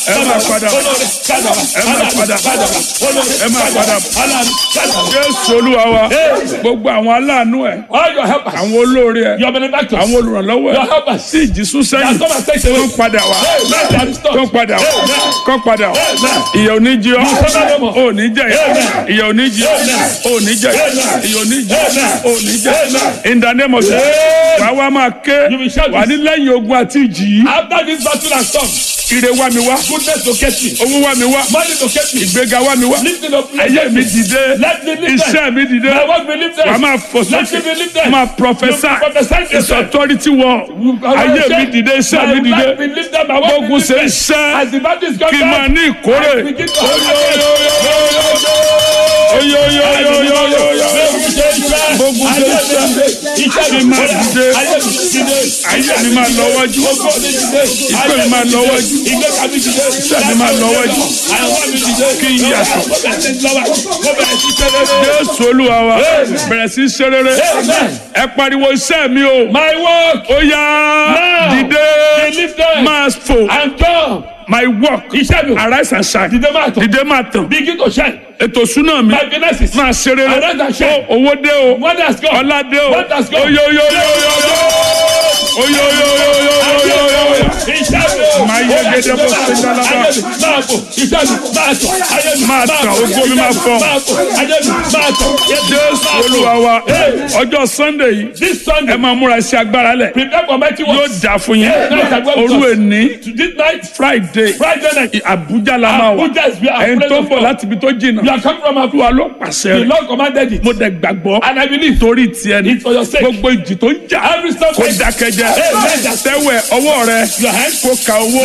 ẹ máa padà bọ̀ ẹ máa padà bọ̀ ẹ máa padà bọ̀ jésù olúwa wa gbogbo àwọn aláàánú ẹ All your helpers, àwọn olóore ẹ your benefactors, àwọn olùrànlọ́wọ́ your ẹ helpers, tí ìjì sún that sẹ́yìn come and take away. kó padà wá Amen. They are restored. kó padà wá Amen. kó padà wá Amen. ìyà ò ní jí ọ suffer no more. ò ní jẹ Amen. ìyà ò ní jí ọ Amen. ò ní jẹ Amen. ìyà ò ní jí ọ Amen. ò ní jẹ Amen. in the name of Jesus Amen. wàá wá máa ké You will shout wà ní this. lẹ́yìn ogun àti ìjì yìí After this battle has come, ire wá mi wá goodness locate me. owó wá mi wá Money locate me. ìgbéga wá mi wá Lifting up ayé mi dìde Let me lift them. iṣẹ́ mi dìde My work be lifted. wà á máa fò Let me be sókè lifted. máa prophesy You prophesy it's yourself. authority wọ ayé mi dìde iṣẹ́ mi My life be dìde lifted. My work be gbógun ṣe lifted. iṣẹ́ As the battle is kí n máa coming, ní ìkórè I begin to have gbógun ṣe iṣẹ́ kí n máa dìde ayé mi máa lọ wájú ìpè mi máa lọ wájú iṣẹ́ mi máa lọ wájú kí n yàtọ̀ jésù olúwa wa bẹ̀rẹ̀ sí í ṣe rere ẹ pariwo iṣẹ́ mi o My work ó yá Now, dìde be lifted máa fò and come. my work Iṣẹ́ mi arise and shine dìde máa tọ̀. dìde máa tàn Begin to shine. ètò súná mi My finances. máa ṣe rere Arise and shine. Ó, owó dé o Money has come. ọlá dé o What has come? oyoyoyoyoyo oyoyoyoyoyoyo Máa yẹ gẹ́gẹ́ bó ṣe ń dáná bá. Máa tàn, ògo mi máa fọ́. jésù olúwa wa ọjọ́ sunday yìí This ẹ Sunday, máa múra iṣẹ́ agbára lẹ̀ prepare for mighty yóò works. dà fún yín Yeah. òru èní This night, friday Friday night, abuja la máa wà Abuja is where our ẹni tó ń presence bọ̀ come. láti ibi tó jìnnà You are coming from olúwa Abuja. ló pàṣẹ The rẹ̀ Lord commanded it. mo dẹ̀ gbàgbọ́ And I believe torí tiẹ̀ ni it's for your sake. gbogbo ìjì tó ń jà Every step kó dákẹ́jẹ́ tẹ́wẹ̀ ọwọ́ rẹ Your hand. kó ka owó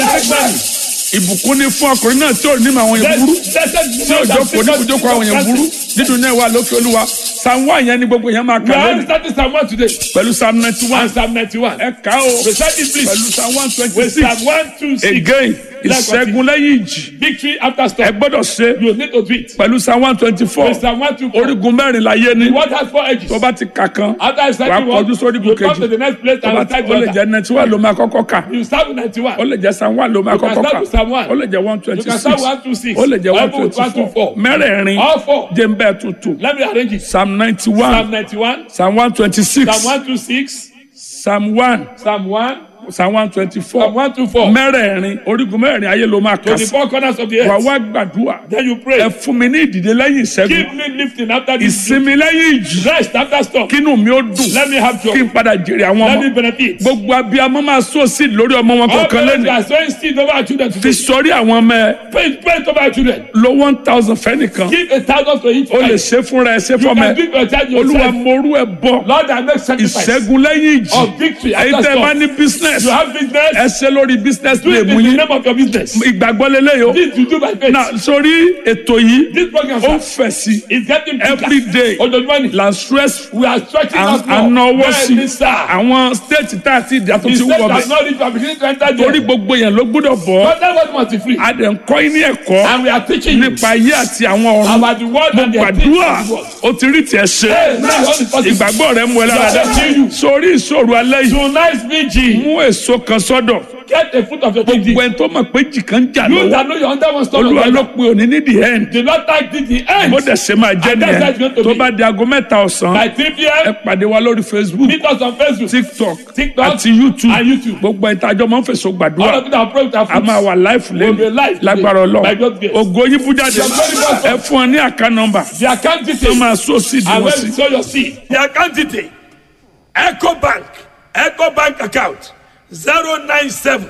ìbùkún ni fún ọkùnrin náà tí ò ní màwọn yẹn burú tí ò jókòó ní ibùjókòó àwọn yẹn burú nínú náà wà lókè olúwa psalm one yẹn ni gbogbo yẹn máa We kà are lónìí starting Psalm 1 today. pẹ̀lú psalm ninety one And Psalm 91. ẹ kà ó Recite it please. pẹ̀lú psalm one twenty With six Psalm 1, 2, 6. again ìṣẹ́gun lẹ́yìn ìjì Victory after ẹ storm. gbọ́dọ̀ ṣe You need to do it. pẹ̀lú psalm one twenty four With Psalm 1, 2, 4. orígun mẹ́rin láyé ní What has four edges? tó bá ti kà kan After I start wàá you one, kọjú sórí you come kejì to the next place tó and bá ti recite ó lè the jẹ́ other. ninety one ló máa kọ́kọ́ kà You start with 91. ó lè jẹ́ psalm one ló máa You can kọ́kọ́ start kà with Psalm 1. ó lè jẹ́ one twenty You can six start 126. ó lè jẹ́ Or one even with twenty four 124. mẹ́rẹ̀ẹ̀rin All four. jẹ́ ń bẹ́ẹ̀ tuntun Let me arrange it. psalm ninety Psalm one 91, psalm one twenty six Psalm 126, psalm one Psalm 1, psalm one twenty four Psalm 124. mẹ́rẹ̀ẹ̀rin orígun mẹ́rẹ̀ẹ̀rin ayé ló máa To kà the sí four corners of the wà earth. wá gbàdúrà Then you ẹ pray. fún mi ní ìdìde lẹ́yìn ìṣẹ́gun Keep me lifting after this. ìsinmi lẹ́yìn ìjì Rest after storm. kínú mi ó dùn Let me have kí joy. n padà jèrè àwọn Let me ọmọ benefit. gbogbo abiyamọ máa sọ sí lórí ọmọ wọn All kọ̀ọ̀kan parents lẹ́nu are sowing seed over our children fi today. sọrí àwọn ọmọ ẹ Pray, pray over our children. lo one thousand fẹ́nìkan Give a thousand to each o lè child. ṣe fúnra ẹ ṣe You fọmọ can ẹ give your child olúwa yourself. morú ẹ bọ Lord, I make sacrifice. ìṣẹ́gun lẹ́yìn ìjì Of victory èyí after tẹ́ ẹ bá storm. ní business You have business. ẹ ṣe lórí business Do lè it mú in the yín name of your business. ìgbàgbọ́ lélẹ́yìí o This you do by faith. na sórí ètò yìí This program ó sir, fẹ̀ sí is getting every bigger. day Ojoojúmọ́ ni. la stress We are stretching out more. ànáwó sí Bẹ́ẹ̀ni sá. àwọn state tá a ti dà tó The ti state wọ̀ has bẹ́ẹ̀ not reached our beginning to enter torí there. gbogbo yẹn ló gbọ́dọ̀ bọ̀ But that was must be free. a dẹ̀ ń kọ́ yín ní ẹ̀kọ́ And we are teaching you nípa ayé àti àwọn ọ̀run about the word and the gbàdúrà activities of the word. ó ti rí tiẹ̀ ṣe Hey, now what is possible? ìgbàgbọ́ rẹ̀ mú ẹ lára dá Gbàgbọ́. sórí ìṣòro alẹ́ yìí Tonight's vigil. mú èso kan sọ́dọ̀ Get a foot of your gbogbo dignity. ẹni tó mọ̀ pé jì kan jà You lọ́wọ́ that know you're under one stone olúwa of ló God. pe òní ní the end The Lord thank thee the end. bó dẹ̀ ṣe máa jẹ́ And that's how it's going nìyẹn to tó be. bá di aago mẹ́ta ọ̀sán By 3 ẹ p.m. pàdé wa lórí facebook Meet us on Facebook. tiktok TikTok àti youtube and YouTube. gbogbo ẹni tájọ́ máa ń fèsò All gbàdúrà of you that are praying with our a máa fruits. wà live We'll be lẹ́nu live today lágbára by God's ọlọ́run grace. ògo yín bú jáde Your glory must ẹ fún ọ ní àká nọ́mbà The account tó details. máa sọ sí And ìdíwọ́ when sí. you sow your seed. The account detail. Echo Bank. Echo Bank account. 097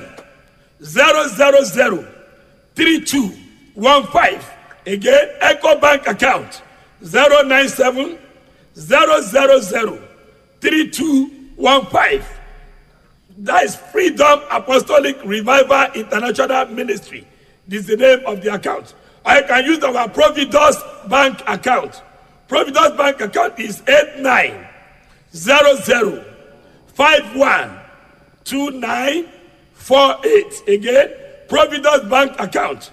000 3215. Again, Echo Bank account. 097 000 3215. That is Freedom Apostolic Revival International Ministry. This is the name of the account. I can use our Providus Bank account. Providus Bank account is 8900512948. Again, Providus Bank account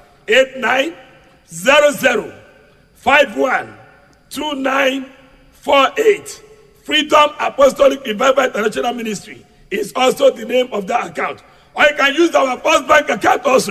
8900512948. Freedom Apostolic Revival International Ministry is also the name of that account. Or you can use our First Bank account also.